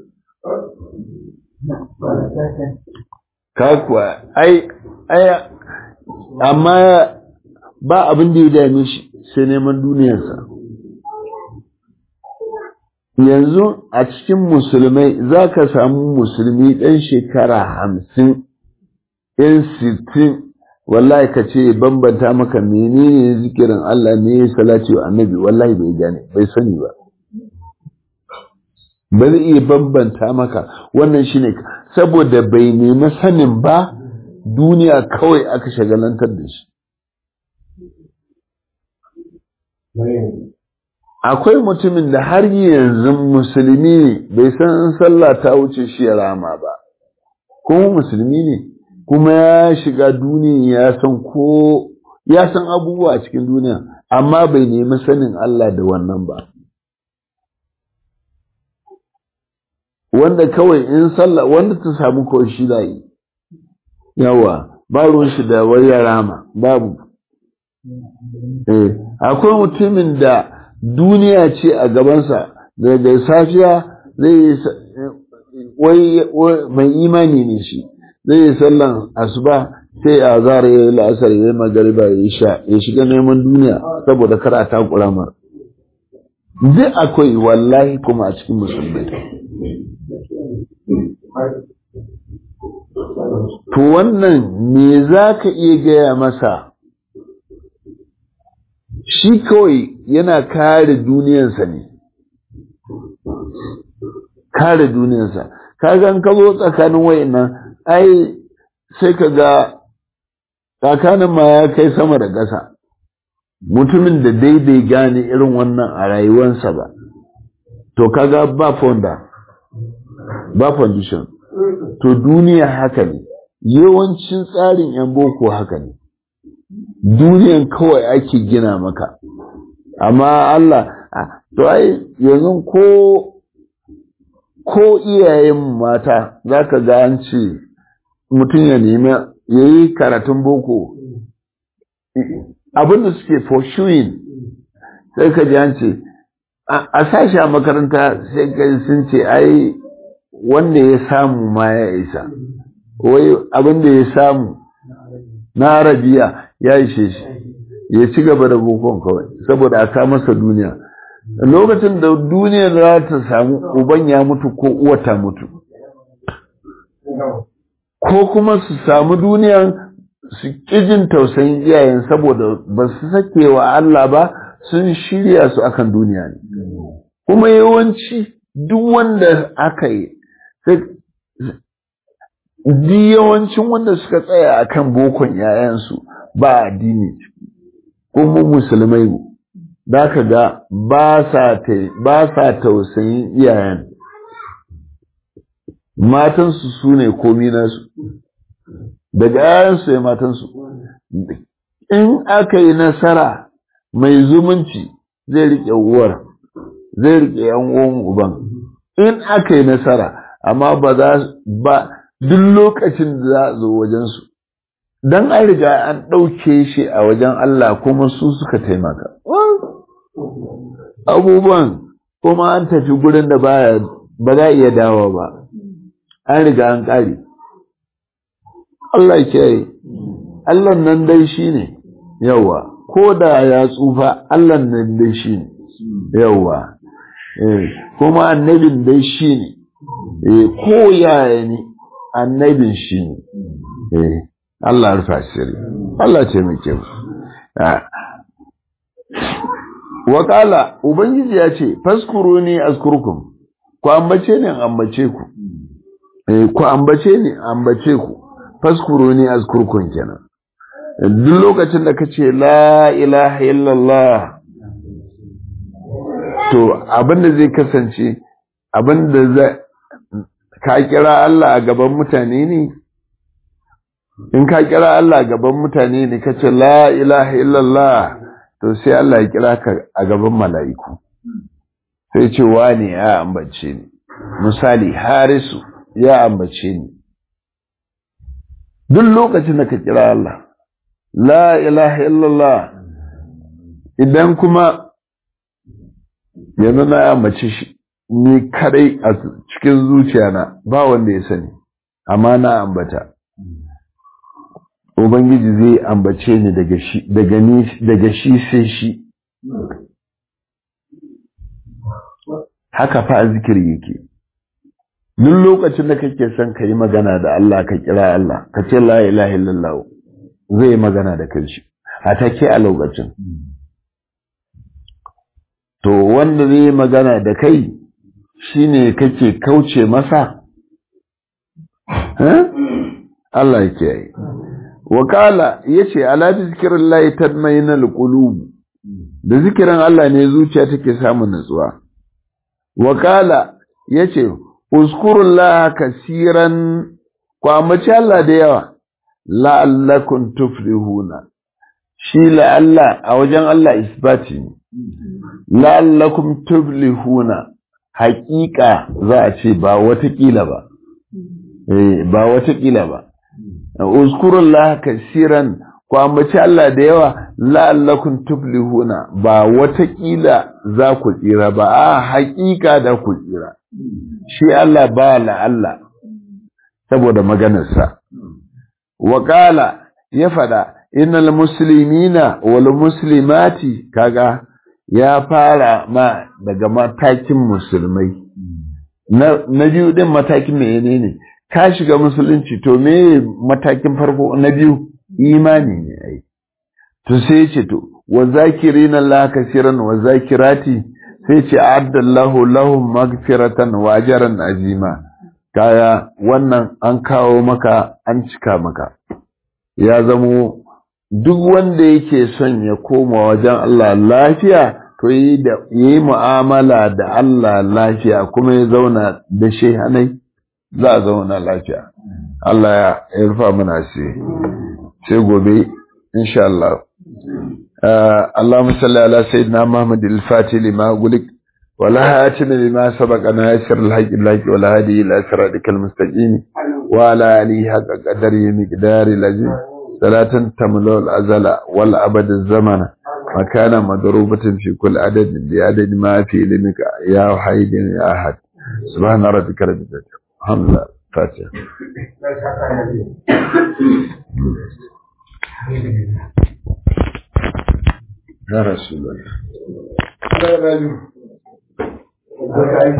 ka kuwa ai ai amma ba abin da ya dame shi sai neman duniyarsa yanzu a cikin musulmai za ka samu musulmi ɗan shekara hamsin ɗan sittin wallahi ka ce bambanta maka menene zikirin Allah ne ya salati wa annabi wallahi bai gane bai sani ba ba zai iya bambanta maka wannan shine saboda bai nemi sanin ba duniya kawai aka shagalantar da shi akwai mutumin da har yanzu musulmi ne bai san sallah ta wuce shi ya rama ba kuma musulmi ne kuma ya shiga duniya ya san ko ya san abubuwa a cikin duniya amma bai nemi sanin Allah da wannan ba wanda kawai in sallah wanda ta samu kawai shi da yi yawa ba ruwan shi da wayar rama babu eh akwai mutumin da duniya ce a gabansa daga safiya zai yi wai mai imani ne shi zai yi sallan asuba sai a zara ya yi la'asar ya yi magariba ya yi sha ya shiga neman duniya saboda kar a takura mar duk akwai wallahi kuma a cikin musulmai to wannan me za ka iya gaya masa shi kawai yana kare duniyarsa ne kare duniyarsa kagan ka zo tsakanin wayannan ai sai ka ga tsakanin ma ya kai sama da ƙasa mutumin da daidai gane irin wannan a rayuwarsa ba to kaga ba fonda ba foundation to duniya haka ne yawancin tsarin 'yan boko haka ne duniyan kawai ake gina maka amma Allah to ai yanzu ko ko iyayen mata za ka ga an ce mutum ya nemi ya yi karatun boko abinda suke pursuing sai ka ji an ce a sashi a makaranta sai ka sun ce ai wanda ya samu ma ya isa wai abinda ya samu na arabiya ya ishe shi ya ci gaba da bokon kawai saboda aka masa duniya lokacin da duniya za ta samu uban ya mutu ko uwa ta mutu ko kuma su samu duniyan su kijin tausayin iyayen saboda ba su sake wa Allah ba sun shirya su akan duniya ne kuma yawanci duk wanda aka yi duk yawancin wanda suka tsaya akan bokon yayansu ba addini kuma musulmai da ka ga ba sa tausayin iyayen matansu su ne komi nasu daga yayansu ya matansu in aka yi nasara mai zumunci zai riƙe uwar zai riƙe yan uwan uban in aka yi nasara amma ba za ba duk lokacin da za a zo wajensu don an riga an ɗauke shi a wajen Allah kuma su suka taimaka abubuwan kuma an tafi gurin da baya ba za iya dawo ba an riga an ƙare Allah ke yi Allah nan dai shi ne yawa ko da ya tsufa Allah nan dai shi ne yawa kuma annabin dai shi ne ko yaya ne annabin shi ne Allah rufa sirri Allah ce mai kyau Wakala Ubangiji ya ce faskuru ni askurkum ku ambace ni ambace ku ku ambace ni ambace ku faskuru ni askurkum kenan duk lokacin da kace la ilaha illallah to abinda zai kasance abinda zai ka kira Allah a gaban mutane ne in ka kira Allah a gaban mutane ne kace la ilaha illallah to sai Allah ya kira ka a gaban mala'iku sai ce wani ya ambace ni misali harisu ya ambace ni duk lokacin da ka kira Allah la ilaha illallah idan kuma yanzu na ambace shi ni kadai a cikin zuciyana ba wanda ya sani amma na ambata Ubangiji zai ambace ni daga shi daga ni daga shi sai shi haka fa zikiri yake duk lokacin da kake son ka yi magana da Allah ka kira Allah ka ce la ilaha illallah zai yi magana da kanshi a take a lokacin to wanda zai yi magana da kai shine kake kauce masa Allah ya kiyaye wakala yace ala bi zikrillahi tadmainal qulub da zikirin Allah ne zuciya take samun nutsuwa wakala yace uzkurullaha kasiran ku ambaci Allah da yawa la'allakum tuflihuna shi la'alla a wajen Allah isbati ne la'allakum tuflihuna haƙiƙa za a ce ba watakila ba eh ba watakila ba uzkurullah kasiran ku ambaci Allah da yawa la'allakum tuflihuna ba watakila za ku tsira ba a haƙiƙa da ku tsira shi Allah ba la'alla saboda maganarsa Wakala ya faɗa innal muslimina wal muslimati kaga ya fara ma daga matakin musulmai na, na biyu din matakin menene ne ka shiga musulunci to me matakin farko na biyu imani ne ai to sai ce to wa zakirina Allah kaseeran wa zakirati sai ce addallahu lahum magfiratan wa ajran azima kaya wannan an kawo maka an cika maka ya zamo duk wanda yake son ya koma wajen Allah lafiya to yi da yi mu'amala da Allah lafiya kuma ya zauna da shehanai za a zauna lafiya Allah ya rufa mana sai sai gobe insha Allah اللهم صل على سيدنا محمد الفاتح لما قلت ولا هاتم لما سبق ناصر الحق الحق ولا هادي الى صراطك المستقيم وعلى اله حق قدره مقدار العظيم صلاة تملأ الأزل والأبد الزمن مكان مضروبة في كل عدد بعدد ما في علمك يا حي يا أحد سبحان ربك رب العزة الحمد لله فاتحة يا رسول الله